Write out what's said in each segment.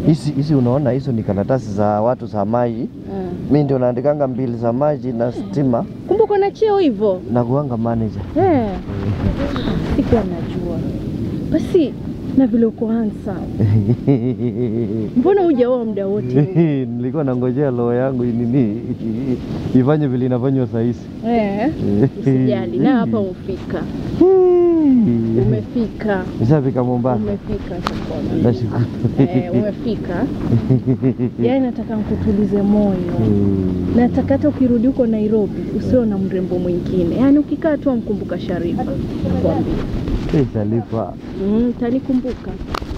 Hizi hizi unaona hizo ni karatasi za watu za maji. Ah. Mimi ndio naandikanga mbili za maji na stima Kumbe uko na cheo hivyo? na kuanga manager. Eh. Sikuwa najua. Basi na vile uko handsome. Mbona hujaoa muda wote? Nilikuwa nangojea roho yangu nini ifanye vile inafanywa saa hizi. Eh. Usijali, na hapa umefika. Umefika. Nishafika Mombasa. Umefika Chakona. Nashukuru. Eh, umefika. Yaani nataka nikutulize moyo. Nataka hata ukirudi huko Nairobi usiwe na mrembo mwingine, yaani ukikaa tu amkumbuka Sharifa, nakwambia Eh, Sharifa. mm, tanikumbuka.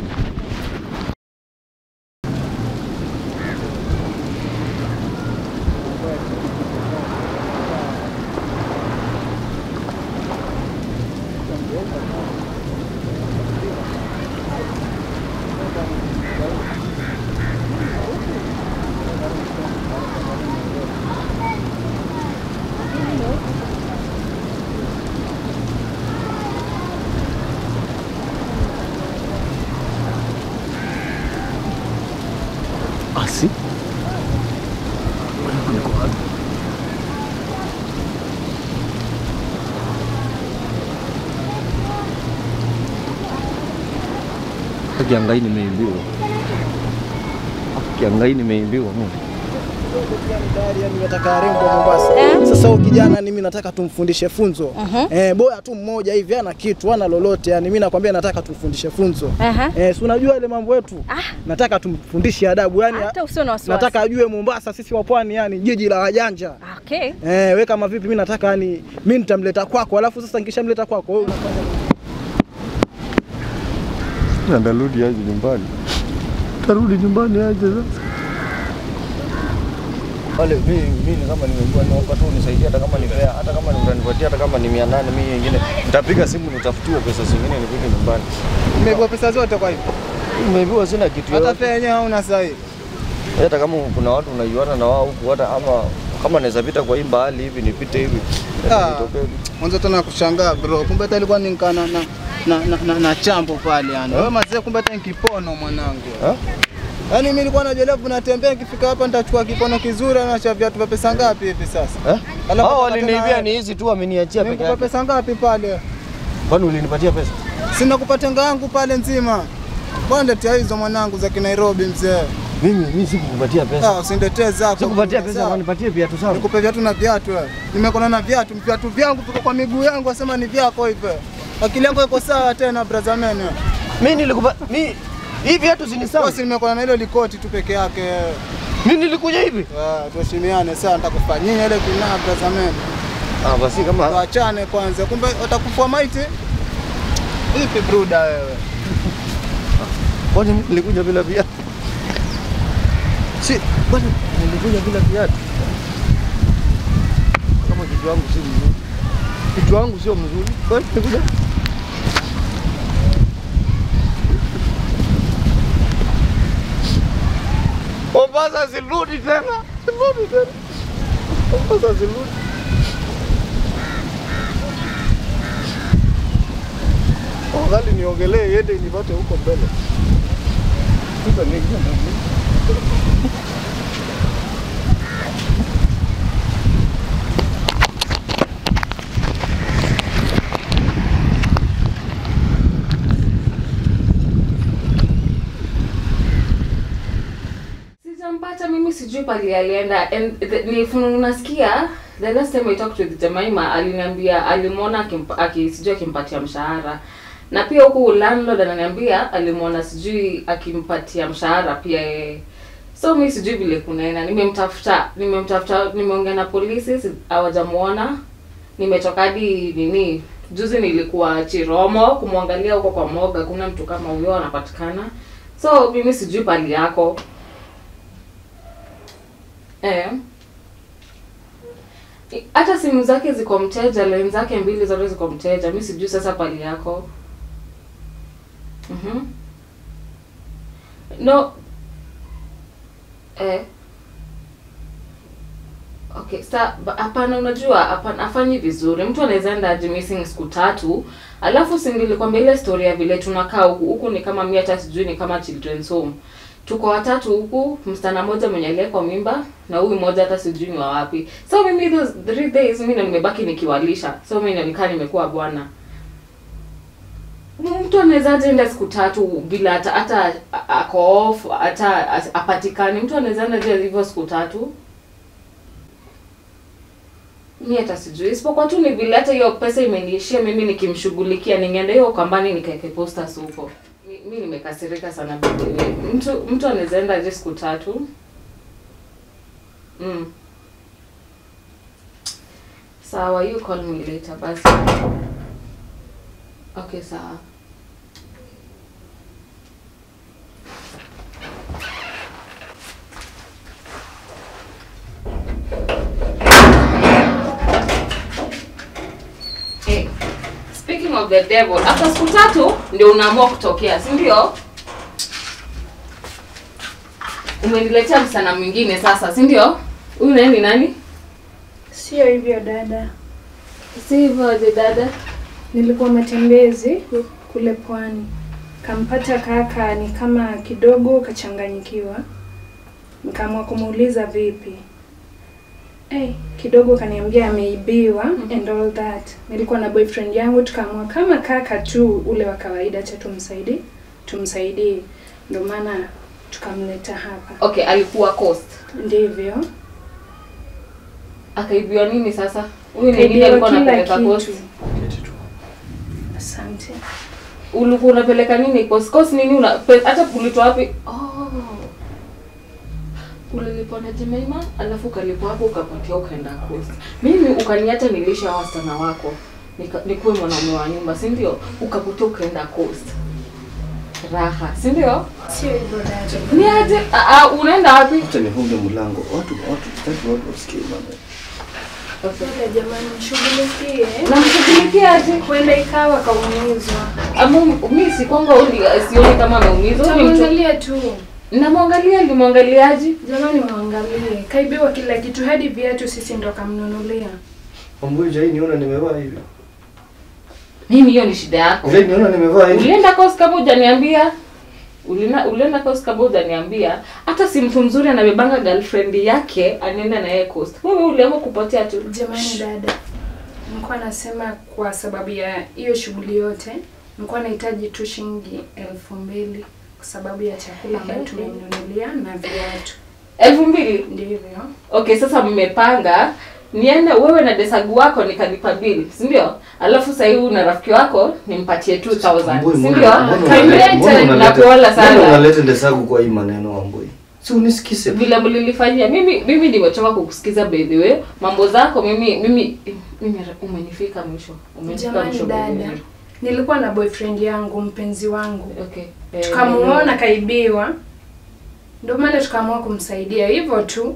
Asi. Kiangai nimeimbiwa. Kiangai nimeimbiwa mimi. Tayari yani nataka rembo Mombasa. Sasa huyu kijana ni mimi nataka tumfundishe funzo. Eh, bora tu mmoja hivi ana kitu ana lolote yani mimi nakwambia nataka tumfundishe funzo. Aha. Eh, si unajua ile mambo yetu? Nataka tumfundishe adabu yani Hata usio na wasiwasi. nataka ajue Mombasa sisi wa pwani yani jiji la wajanja. Okay. Eh, we kama vipi mimi nataka yani mimi nitamleta kwako alafu sasa nikishamleta kwako wewe unafanya Ndarudi aje nyumbani. Tarudi nyumbani aje sasa. Wale mimi mimi kama nimekuwa naomba tu unisaidie hata kama ni fare, hata kama ni utanipatia hata kama ni 800 mimi nyingine. Nitapiga simu nitafutiwe pesa zingine nifike nyumbani. Umeibiwa pesa zote kwa hivyo. Nimeibiwa sina kitu Hata yote. fare yenyewe hauna sasa hivi. Hata kama kuna watu unaiona na wao huku hata ama kama naweza pita kwa hii mbali hivi nipite hivi. Ah. Nitokee. Mwanzo tena kushangaa bro. Kumbe hata ilikuwa ni nkana na na, na, na, na chambo pale yani. Wewe mazee kumbe hata ni kipono mwanangu. Ha? Yaani mimi nilikuwa najua natembea nikifika hapa nitachukua kipono kizuri na cha viatu vya pesa ngapi hivi sasa? Eh? Alafu Hao nataka waliniibia tena- ni hizi tu wameniachia peke Nikupa yake. pesa ngapi pale? Kwani ulinipatia pesa? Sina kupatenga yangu pale nzima. Bwana letea hizo mwanangu za Kinairobi mzee. Mimi mimi sikukupatia pesa. Ah, usiniletee zako. Sikupatia pesa, Sawa. wanipatie viatu sawa. Nikupe viatu na viatu wewe. Nimekona na viatu, viatu vyangu viko kwa miguu yangu, asema ni vyako hivyo. Akili yangu iko sawa tena brother man. wewe. Mimi nilikupa mimi hivi viatu si ni sawa? Basi nimekona na hilo likoti tu peke yake. Mimi nilikuja hivi. Ah, tuheshimiane sawa, nitakufanyia ile kinaa brother man. Ah, basi kama Tuachane kwanza. Kumbe utakufua maiti? Vipi bruda wewe? kwani mimi nilikuja bila viatu? Si, kwani nilikuja bila viatu? Kama kitu wangu si mzuri. Kitu wangu sio mzuri. Kwani nilikuja Mombasa sirudi tena. Sirudi tena. Mombasa sirudi. Afadhali niongelee yende nipate huko mbele. Sasa niingia ndani. Sijampata mimi sijui pali alienda and the- nilifu- nasikia the last time I talked with Jemaima aliniambia alimwona akimpa- aki sijui akimpatia mshahara na pia huku landlord ananiambia alimwona sijui akimpatia mshahara pia yeye so mi sijui vile kunaenda nimemtafuta nimemtafuta nimeongea na polisi si- hawajamuona nimetoka hadi nini juzi nilikuwa Chiromo kumwangalia huko kwa moga kuna mtu kama huyo anapatikana so mimi sijui pali yako Eh. I- Hata simu zake ziko mteja, line zake mbili zote ziko mteja. Mi sijui sasa pali yako. Mhm. No. Eh. Okay, sa ba- hapana, unajua hapana, afanyi vizuri. Mtu anaweza enda aje missing siku tatu, alafu si nilikwambia ile story ya vile tunakaa huku huku, ni kama mimi hata sijui ni kama children's home. tuko watatu huku msichana mmoja mwenye aliekwa mimba na huyu mmoja hata sijui ni wa wapi so mimi those three days mimi ndo nimebaki nikiwalisha so mimi nikaa nimekuwa bwana mtu anawezaje enda siku tatu bila hata hata a- ako off hata as- apatikane mtu anaweza enda je hivyo siku tatu mi hata sijui isipokuwa tu ni vile hata hiyo pesa imeniishia mimi nikimshughulikia ningeenda hiyo kambani nikaeke posters huko mi, mi nimekasirika sana by the way. mtu mtu anaweza enda je siku tatu mm. sawa you call me later basi okay sawa Hey, speaking of the devil, after siku tatu ndio unaamua kutokea, si ndio? Umeniletea msichana mwingine sasa, si ndio? Huyu naye ni nani? Sio hivyo dada, Si hivyo aje dada. nilikuwa matembezi kule pwani, kampata kaka ni kama kidogo kachanganyikiwa, nikaamua kumuuliza vipi. Hey, kidogo kaniambia ameibiwa and all that. Nilikuwa na boyfriend yangu, tukaamua kama kaka tu ule wa kawaida, cha tumsaidie tumsaidie, ndio maana tukamleta hapa. Okay, alikuwa coast. Ndivyo Akaibiwa nini sasa? Huyu ni nini kaibiwa alikuwa kila anapeleka coast? kitu. Asante. Ulikuwa unapeleka nini coast? Coast nini una pe- hata ulitoa wapi? Oh. Ulilipwa na Jemima, alafu ukalipwa hapo ukapatia ukaenda coast. Mimi ukaniacha nilisha wasichana wako. Nika, nikuwe mwanaume wa nyumba, si ndio? Ukapotea ukaenda coast. Raha, si ndio? Sio hivyo dada. Ni aje? Ah, ah, unaenda wapi? Acha nifunge mlango. Watu watu sitaki watu wasikie mambo. Okay. Dada jamani, mshughulikie. Namshughulikia aje? Huenda ikawa kaumizwa. Ama mimi si kwamba uli- sioni kama ameumizwa. Huyu ni mtu- Tamwangalia tu. Namwangalia, nilimwangaliaje? Jamani, mwangalie. Kaibiwa kila kitu, hadi viatu sisi ndo kamnunulia. Mambo hii niona nimevaa hivi. Mimi hiyo ni shida yako. Ile niona nimevaa hivi. Ulienda course kama hujaniambia? Ulina, ulienda course kama hujaniambia? Hata si mtu mzuri anabebanga girlfriend yake anaenda na yeye coast. Wewe uliamua kupotea tu. Jamani dada, nilikuwa nasema kwa sababu ya hiyo shughuli yote, nilikuwa nahitaji tu shilingi elfu mbili kwa sababu ya chakula ambayo tumemnunulia na viatu. elfu mbili. Ndivyo. Okay, sasa mmepanga niende wewe na desagu wako nikalipa bill, si ndio? Alafu sasa hivi na rafiki wako nimpatie 2000, Amboi, si mbona- ndio? mbona Kaimlete unaleta- mbona na unaleta- kuola mbona sana. unaleta ndesagu kwa hii maneno Amboi? Si unisikize. vile mlilifanyia mimi mimi nimechoka kukusikiza by the way mambo zako mimi mimi mimi umenifika mwisho umenifika Jamani mwisho by the dada, way. nilikuwa na boyfriend yangu, mpenzi wangu. okay Eh, tukamuona kaibiwa, ndio maana tukaamua kumsaidia hivyo tu.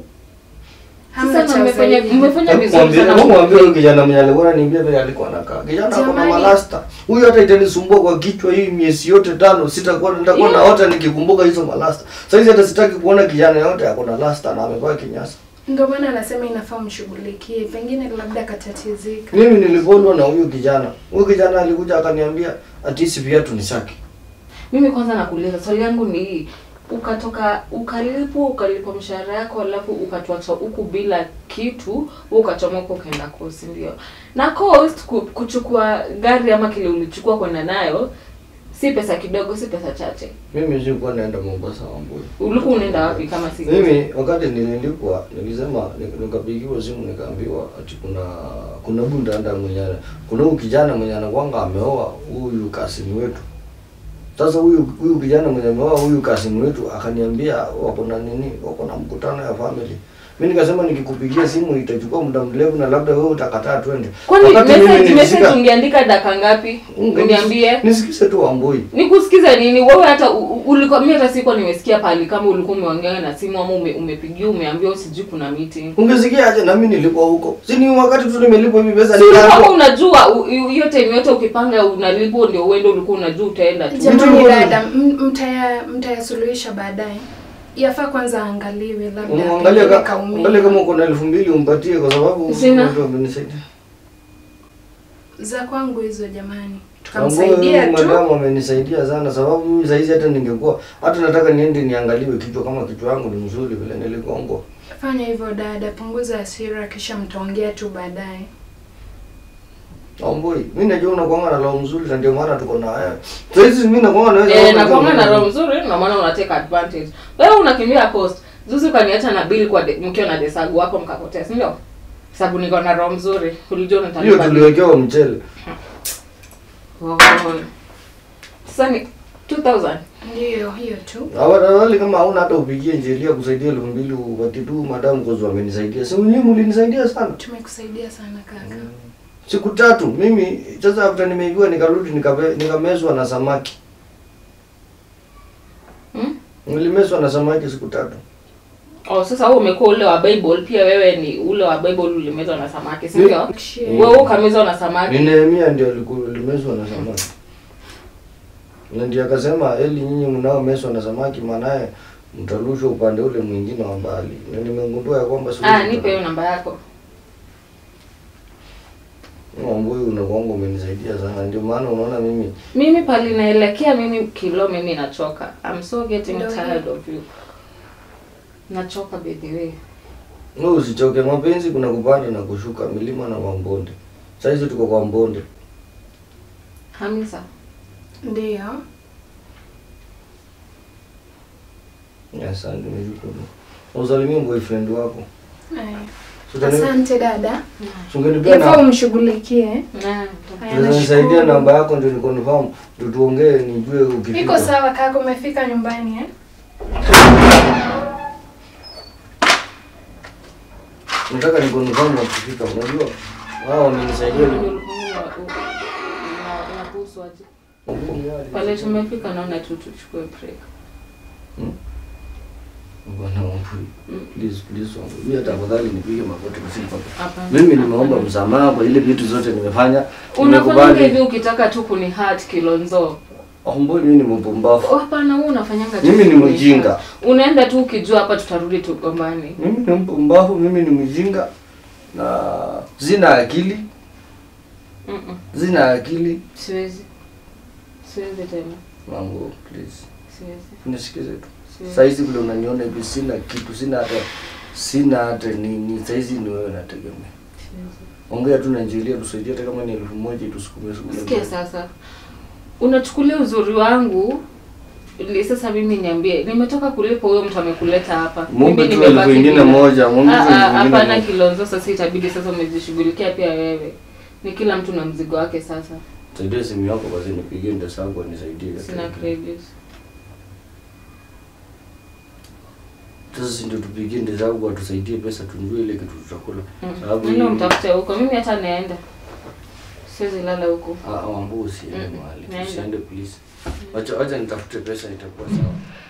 Hamna sasa cha mmefanya zaidi. mmefanya Hebu vizuri mwambie- sana hebu mwambie huyu kijana mwenye alikuwa ananiambia vile alikuwa anakaa. Kijana ako na Jamani. malasta. Huyu hata itanisumbua kwa kichwa hii miezi yote tano sitakuwa nitakuwa Yeah. naota nikikumbuka hizo malasta. Sasa hizi hata sitaki kuona kijana yote ako na lasta na amevaa kinyasa. Ndio maana anasema inafaa mshughulikie, pengine labda katatizika. Mimi nilipondwa na huyu kijana. Huyu kijana alikuja akaniambia ati hizi viatu ni saki. mimi kwanza nakuuliza swali yangu ni hii ukatoka ukalipwa ukalipwa mshahara yako alafu ukatuacha huku bila kitu wewe ukachomoka ukaenda coast ndio na coast ku- kuchukua gari ama kile ulichukua kwenda nayo si pesa kidogo si pesa chache Mimi sikuwa naenda Mombasa Wambui. ulikuwa unaenda wapi kama si Mimi wakati nililipwa nilisema nik- nikapigiwa simu nikaambiwa ati kuna kuna bundanda mwenye kuna huyu kijana mwenye anakwanga ameoa huyu kasini wetu. Sasa huyu huyu kijana mwenye ameoa huyu kasini wetu akaniambia wako na nini, wako na mkutano ya family. Mimi nikasema nikikupigia simu itachukua muda mrefu na labda wewe utakataa twende. kwani Wakati mimi message message nilisika- ungeandika dakika ngapi Unge- uniambie Nisikize tu Wambui. nikusikize nini wewe hata u- u- ulikuwa mimi hata sikuwa nimesikia pale kama ulikuwa umeongea na simu ama ume, umepigia umeambiwa sijui kuna meeting Ungesikia aje na mimi nilikuwa huko. Si ni wakati tu nimelipwa hivi pesa Si ulikuwa nikaambiwa- unajua u- u- hiyo time yote ukipanga unalipwa ndio uende ulikuwa unajua utaenda tu Jamani Vitu- dada, m- mtaya mtayasuluhisha baadaye. Yafaa kwanza aangaliwe, labda Umwangalie pengine ka- kaumia. angalia kama uko na elfu mbili umpatie kwa sababu Sina. watu wamenisaidia. za kwangu hizo jamani. tukamsaidia Ambao tu. Madamu amenisaidia sana sababu mimi saizi hata ningekuwa hata nataka niende niangaliwe kichwa kama kichwa yangu ni mzuri vile niligongwa. Fanya hivyo dada, punguza hasira, kisha mtaongea tu baadaye. Omboi, mimi najua unakuanga na roho mzuri na ndio maana tuko na wewe. Saizi mimi nakuanga naweza Eh, na kwanga na roho mzuri na maana una take advantage. Wewe unakimbia coast. Zuzu kaniacha na bill kwa de, mkiwa na desagu wako mkapotea, si ndio? Sababu niko na roho mzuri. Ulijua Hiyo nitalipa. bill. tuliwekewa mchele. Oh. Sasa ni 2000. Ndiyo, hiyo tu. Awali kama hauna hata upigie njelia kusaidia elfu mbili upati tu madamu kozi wamenisaidia. Si nyinyi mlinisaidia sana. Tumekusaidia sana kaka. Siku tatu mimi sasa after nimeibiwa nikarudi nikape- nikamezwa na samaki. Hmm? Nilimezwa na samaki siku tatu. Oh, sasa wewe umekuwa ule wa Bible, pia wewe ni ule wa Bible ulimezwa na samaki, si ndio? Share. Wewe ukamezwa na samaki. Ni Nehemia ndio aliku- alimezwa na samaki. Na ndio akasema eli nyinyi mnaomezwa na samaki maanaye mtarushwa upande ule mwingine wa mbali. Na nimegundua ya kwamba siwezi Ah, nipe hiyo namba yako. Mambo unakuanga umenisaidia sana. Ndio maana unaona mimi Mimi pali naelekea mimi kilo mimi nachoka. I'm so getting Ndio. tired of you. Nachoka by the way. wewe usichoke. Mapenzi kuna kupanda na kushuka, milima na mabonde. Sasa hizi tuko kwa mbonde. Hamisa. Ndiyo. Asante nimeshukuru. Usalimie boyfriend wako. Aya. So, utani- Asante dada. so, ungenipea Yafaa na umshughulikie. Na, Haya, Unaweza nisaidia nashukuru. namba yako ndio nikonfirm ndio tuongee nijue ukifika. Iko sawa kaka, umefika nyumbani eh? Nataka nikonfirm ukifika. Unajua wao wamenisaidia ni inakuhusu aje? Pale tumefika naona tu tuchukue break. Bwana Wambui. Mm. Please please Wambui. Mimi hata afadhali nipige magoti usiku. Hapana. Mimi nimeomba msamaha kwa ile vitu zote nimefanya. Unafanya hivi Nimekubali. ukitaka tu kuni hurt Kilonzo. Wambui mimi ni mpumbavu. Oh, Hapana, wewe unafanyanga tu Mimi ni kuni mjinga. hurt. Unaenda tu ukijua hapa tutarudi tugombani. Mimi ni mpumbavu, mimi ni mjinga na zina akili, Mm. zina akili. Siwezi. Siwezi tena. Mambo please. Siwezi. Nisikize tu. Siwezi. Saizi vile unaniona hivi sina kitu, sina hata sina hata nini. Saizi ni wewe nategemea. Siwezi. Ongea tu na Angelia tusaidie hata kama ni elfu moja tusukume sukume. Sikia sasa, unachukulia uzuri wangu li sasa. Mimi niambie, nimetoka kulipa, huyo mtu amekuleta hapa, Muombe mimi tu nimebaki elfu ingine bila. moja, muombe tu Ah, elfu ah, ingine Hapana moja. Kilonzo, sasa itabidi sasa umejishughulikia pia wewe. Ni kila mtu na mzigo wake. Sasa Saidia simu yako basi nipigie ndio sangu nisaidie. sina credit. Sasa si ndio tupigie ndio zangu atusaidie pesa tunjue ile kitu tutakula. Sababu Nenda hii- mtafute huko, mimi hata naenda, siwezi lala huko. Ah, Wambu usiende Mm, mahali. naenda. Usiende please. Wacha wacha nitafute pesa itakuwa sawa.